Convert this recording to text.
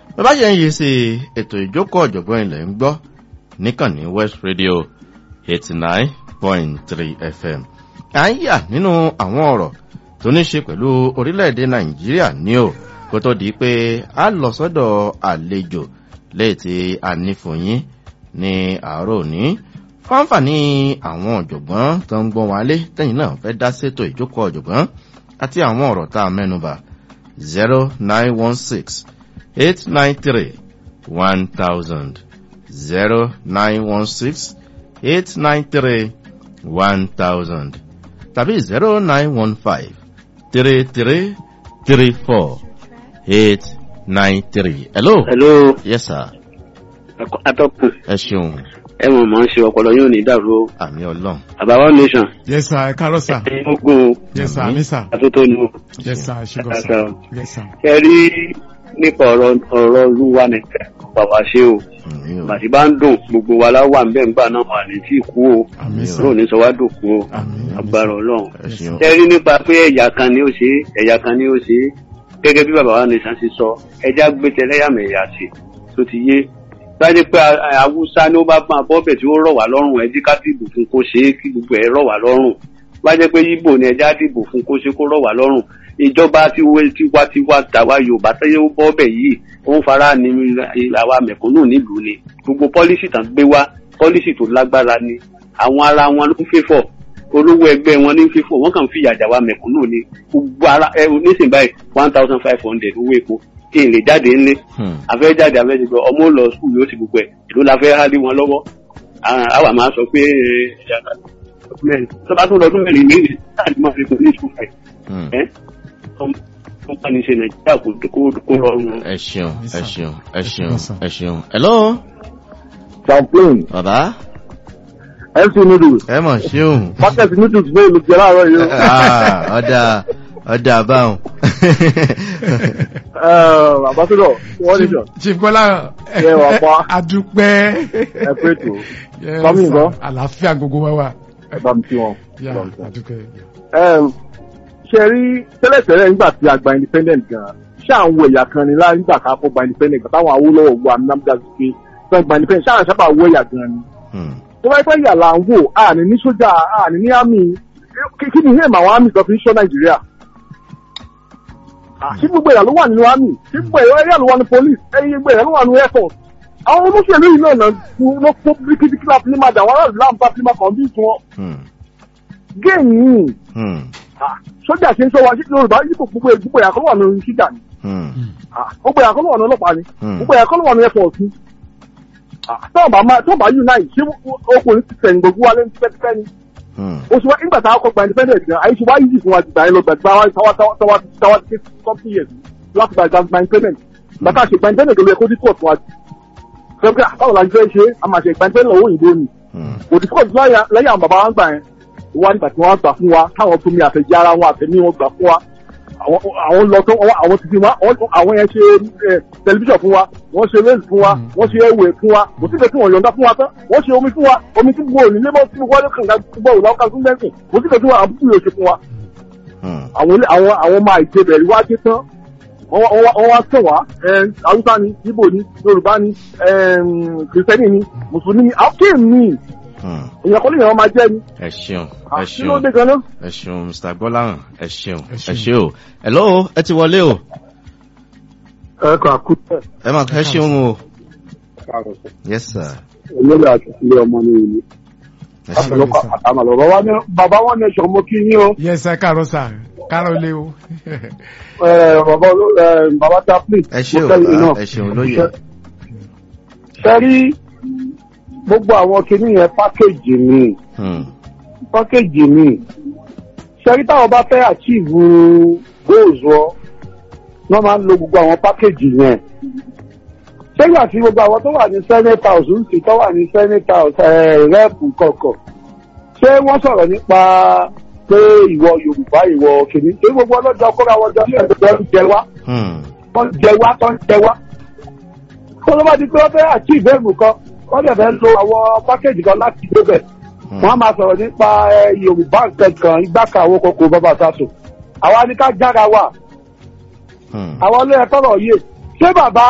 bàbá ṣe ń yí sí ètò ìjókòó ọ̀jọ̀gbọ́n ilẹ̀ ń gbọ́ níkànnì west radio eighty nine point three fm à ń yà nínú àwọn ọ̀rọ̀ tó ní ṣe pẹ̀lú orílẹ̀-èdè nàìjíríà ní o kó tó di pé a lọ sọ́dọ̀ àlejò lẹ́yìn tí a ní fún yín ní àárọ̀ òní fáǹfààní àwọn ọ̀jọ̀gbọ́n tó ń gbọ́n wálé tẹ́yìn náà fẹ́ dá sétò ìjókòó ọ̀jọ̀gbọ́n àti àwọn ọ̀rọ̀ tá a mẹ́nuba zero nine one six eight nine three one thousand zero nine one six eight nine three one thousand tàbí zero nine one five three three three four eight nine three. hello. hello yes sir. atọ́kùn ẹ ṣeun ẹ mọ̀ mọ̀ ń ṣe ọpọlọ yóò ní dàrú o àmì ọlọ́run. àbáwá nation yes sir ẹ káàárọ̀ sir ẹ̀yin ogun o yes sir mi sir àtúntò ni o yes sir ṣùgbọ́n Yes, sir sir. yes sir ẹ rí nípa ọ̀rọ̀ ọ̀rọ̀ olúwa nìkan bàbá ṣe o àmì o bàtí bá ń dùn gbogbo wa láwà ń bẹ̀ ńgbà náà wà ní tí kú o àmì sir ọlọ́run ní sọ wá dòkú o àmì àmì agbára sir. ọlọ́run ẹ ṣeun. ẹ rí nípa pé ẹ̀yà kan ni ó ṣe é, ẹ̀yà kan ni ó ṣe é. gẹ́gẹ́ bí bàbá wa nìkan ṣe sọ ẹja gbé tẹlẹ́yàmẹ̀yà sí tó ti yé láti pé a- awúsá ni ó bá máa bọ́bẹ̀ tí ó rọ̀ wá lọ́rùn ẹjí ká dìbò fún kó ṣe é kí gbogbo ẹ̀ rọ̀ wá lọ́rùn bá jẹ́ pé yíbò ni ẹja dìbò fún kó ṣe kó rọ̀ wá lọ́rùn ìjọba tiwantiwa tàwa yorùbá tẹ́yẹ ó bọ́bẹ̀ yìí ó ń fara ní àwa mẹ̀kúnnù nílùú ni gbogbo pọ́lísì tán gbé wá pọ́lísì tó lágbára ni àwọn ara wọn ló ń fẹ́fọ̀ olówó ẹgbẹ́ wọn ní fífò wọ́n kàn ń fìyà jà wá mẹ̀kúnnù ni gbogbo ara ẹ nísìnyí báyìí one thousand five hundred owó epo kí n lè jáde ńlé Hmm. afẹ́ jáde afẹ́ ti gbọ́ ọmọ ó lọ skul yóò ti gbogbo ẹ̀ ìlú la fẹ́ há lé wọn lọ́wọ́ Ah, àwa máa sọ pé tó bá tún lọ́dún mẹ́rin méjì láti máa fi kún ní skul fẹ̀ Hmm. ẹ́ tó bá ní ṣe nàìjíríà kò kó- kó rọrùn. ẹ ṣeun Yes, ẹ sir. ṣeun ẹ ṣeun Yes, sir. ẹ ṣeun. hello champagne bàbá mc noodles ẹ mọ̀ ṣeun. packet noodles bẹ́ẹ̀ ló jẹ́ láàárọ̀ yìí o. Ah, ọ̀dà ọ̀dà báwọn. Ẹ, ambassador wọ́n ní sọ chief bọ́lá Ẹ wà pa. adúpẹ́ ẹ pé tó Yes, Kọ́mí sir. nǹkan? àlàáfíà gbogbo wa wà ẹ bá mi kí wọn. yà Bá mi kí wọn. adúpẹ́ Ẹm, ṣe rí tẹ́lẹ̀tẹ́lẹ̀ nígbà tí a gba independent gan ṣé àwọn ẹ̀yà kan ni láì nígbà ká kó gba independent gan táwọn awólọ́wọ̀ wo amúnámúdá sí pé fẹ́ gba independent ṣáà sábà wọ ẹ̀yà gan ni. Hmm. tó bá yẹ pé ẹ̀yà là ń wò àní ní sójà àní ní àmì kí kí ni ìhẹ́mà àwọn àmì kan fi ń ṣọ́ nàìjíríà. Ah, ṣé gbogbo ẹ̀yà ló wà nínú àmì ṣé gbogbo ẹ̀yà ló wà ní police ẹ̀yẹ gbogbo ẹ̀yà ló wà ní air force. àwọn olóṣèlú yìí náà náà ló kó bíríkìtìkì láti ní máa dà wọ́n aráàlú láǹfà tí máa kàn bí ìtún Hmm. géèmù yìí Hmm. Ah, sójà ṣe ń sọ wa sí yorùbá yìí kò gbogbo gbogbo ẹ̀yà kan ló wà ní ṣíjà ni Hmm. Ah, gbogbo ẹ̀yà kan ló wà ní ọlọ́pàá ni Hmm. gbogbo ẹ̀yà kan ló wà ní airport ni Ah, tọ́ọ̀bà máa tọ́ọ̀bà unite ṣé okùnrin ti tẹ̀yìn gbogbo wa lẹ́nu tipẹ́tipẹ́ ni Hmm. oṣù wa nígbà tá a kọ́ gba independent gan àyè ṣe wá yìí fún wa ti gbà yín lọ gbà gbà wá táwa táwa táwa táwa ti ké something years láti gba gba independent bàtà ṣe gba independent ló yẹ kó dípò tó wa jù sọ́kẹ́ báwo la ṣe ṣe a máa ṣe gba independent lọ́wọ́ òyìnbó ni Hmm. kò dípò lẹ́yìn àwọn bàbá wa ń gbà yẹn wá nígbà tí wọ́n gbà fún wa táwọn fún mi àfẹjẹ́ ara wọn àfẹ́mí wọn gbà fún wa àwọn àwọn lọ tó àwọn- àwọn ti fi wá àwọn- àwọn yẹn ṣe ẹ, tẹlifíṣàn fún wa wọ́n ṣe réèlì fún wa wọ́n ṣe ẹwẹ̀ fún wa kò síbẹ̀ tí wọ́n yọ̀ǹda fún wa tán wọ́n ṣe omi fún wa omi tí gbogbo òní lébọ̀ tí gbogbo ọdún kànga gbogbo òun láwọn kan lẹ́sìn kò síbẹ̀ tí wọ́n àbúrò yóò ṣe fún wa Hmm. àwọn ilé- àwọn àwọn ọmọ àìjẹbẹ̀rẹ̀ wá dé tán wọ́n wá- wọ́n wá- wọ́n wá tàn wá ẹ, haúsá ni ibo ni yorùbá ni ẹ, kìrìsìtẹ́nì ni mùsùlùmí ni àwọn kéèmì Hmm. èèyàn kọ́lé èèyàn máa jẹ́ ni ẹ ṣeun ẹ kí ló ṣeun dé gan-an ẹ ṣeun mr gbọ́láhàn ẹ ṣeun Ẹ ẹ ṣeun. ṣe o. hello ẹ ti wọlé o ẹ kàn kú tẹ̀. ẹ máa kẹ́ ṣeun o. yes sir. olórí àti ilé ọmọ ní ìlú ẹ ṣeun. àtàlọ́kọ̀ àtàmàlọ́ bàbá ní bàbá wọn ní ẹ̀ṣọ́ mo kí yín o yes sir káàárọ̀ sir káàárọ̀ lé o ẹ, bàbá oló- ẹ, bàbá chaplain ẹ ṣe o mo kẹ́yìn náà. ẹ ṣeun lóye. ṣe rí gbogbo àwọn kinní yẹn pákéjì ni Hmm. pákéjì ni ṣe rí táwọn bá fẹ́ àchíìvù goals wọ wọ́n máa ń lo gbogbo àwọn pákéjì yẹn ṣé ìgbà tí gbogbo àwọn tó wà ní senate house ń sì tó wà ní senate house rẹ́ẹ̀pù kọ̀ọ̀kan ṣé wọ́n sọ̀rọ̀ nípa pé ìwọ yorùbá ìwọ kìíní ṣé gbogbo ọlọ́jọ́ kóra wọn jọ ní ẹ̀dọ́ ń jẹ wá Hmm. tó ń jẹ wá tó ń jẹ wá. kó ló bá di pé wọ́n fẹ́ achieve ẹ̀mù kan wọ́n dẹ̀ fẹ́ lo àwọn pákéjì kan láti débẹ̀. Hmm. wọ́n á máa sọ̀rọ̀ nípa ẹ, yorùbá nǹkan igbáka àwọn kòkò bàbá sàṣọ. àwa ni ká jára wà Hmm. àwọn ilé ẹ̀kọ́ rọ̀ yé ṣé bàbá